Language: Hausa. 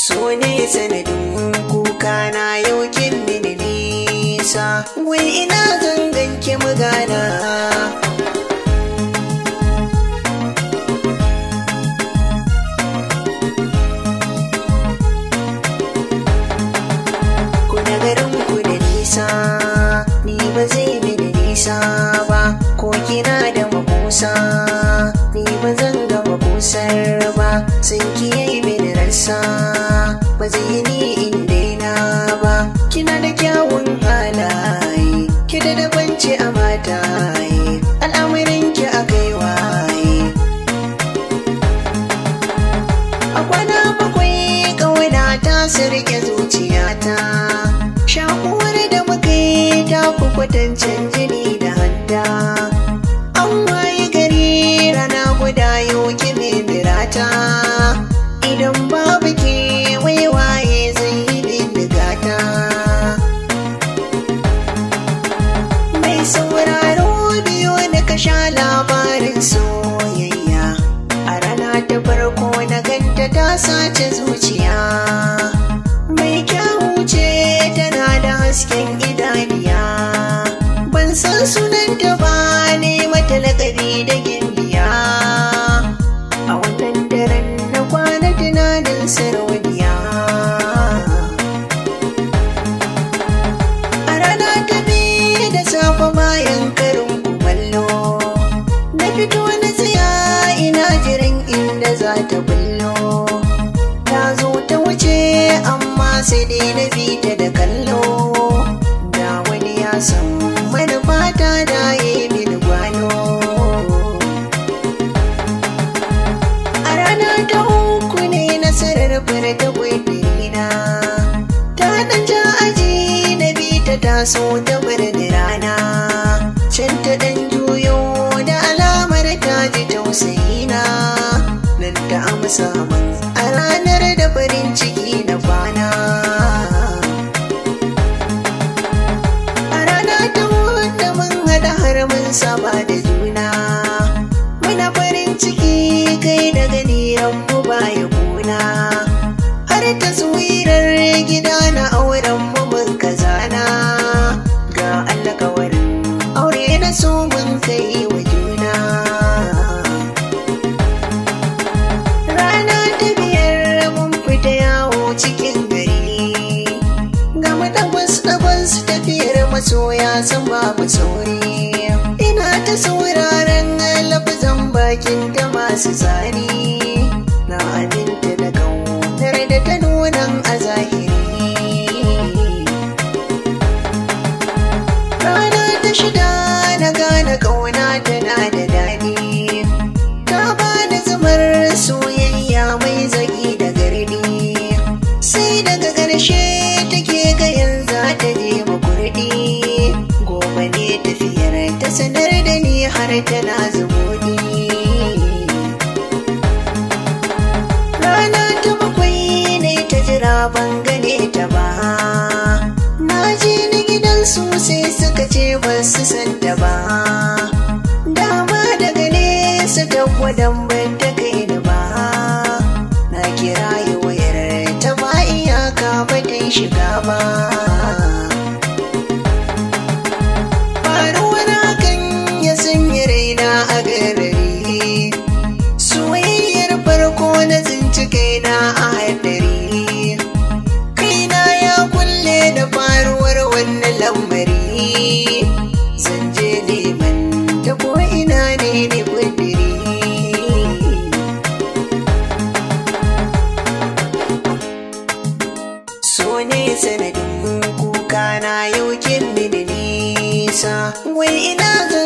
so ne sanadin kuka na yau kin mini nisa wai ina zangan ki magana ku da garin ku da nisa ni ba zai mini nisa ba ko kina da makusa ni ba zan ga makusar ba sun kiyaye mini rasa ba zai yi ni in daina ba kina da kyawun halaye ki da dabanci a mataye al'amarin ki a kai waye a kwana bakwai ƙauna ta sirke zuciyata shakuwar da muka yi ta fi kwatancin jini da hanta an waye gari rana guda yau kimi birata idan babu ke waiwaye zai yi bindigata mai sauraro biyo na kasha labarin soyayya a rana ta farko na ganta ta sace zuciya mai kyawu ce tana da hasken idaniya ban san sunanta ba ne mata lakabi da gimbiya a wannan daren na kwana tunanin sarauniya a rana ta biyu da safe bayan karin kumallo na fito na tsaya ina jiran inda za ta bullo ta zo ta wuce amma sai dai na bi ta da kallo da wani ya san manufata da ya yi mini gwano a rana ta uku ne nasarar furta na ta ɗan ja aji na bi ta taso ta bar da rana can ta ɗan juyo da alamar ta ji tausayina nan ta amsa min a ranar da farin ciki na kwana a rana ta wanda mun haɗa har mun saba da juna muna farin ciki kai da gani mu baya kuna har taswirar gida na auren mu mun kazana ga alkawarin aure na so mun kai wa juna rana ta biyar mun fita yawo cikin gari ga mu dagwas dagwas tafiyar masoya san babu sauri ina ta sauraron lafazan bakin da masu tsari na aminta da kaunar da ta nunan a zahiri rana ta shida na gane kauna tana da daɗi ta bani zumar soyayya mai zagi da gardi sai daga ƙarshe take ga yanzu ta je makurdi gobe ne tafiyar ta sanar da ni har tana zumudi rana ta bakwai ne ta jira ban gane ta ba na je ni gidan su sai suka ce ba su san ta ba dama daga nesa ta gwadon ban ta kai da ba na kira yi wayar ta ba iyaka ba ta yi shiga ba faruwar hakan ya sanya raina a garari soyayyar farko na tsinci kaina a haɗari kaina ya kulle da faruwar wannan lamari zan je neman ta ko ina ne ne kudiri so ne sanadin kuka na yau kin mini nisa wai ina zan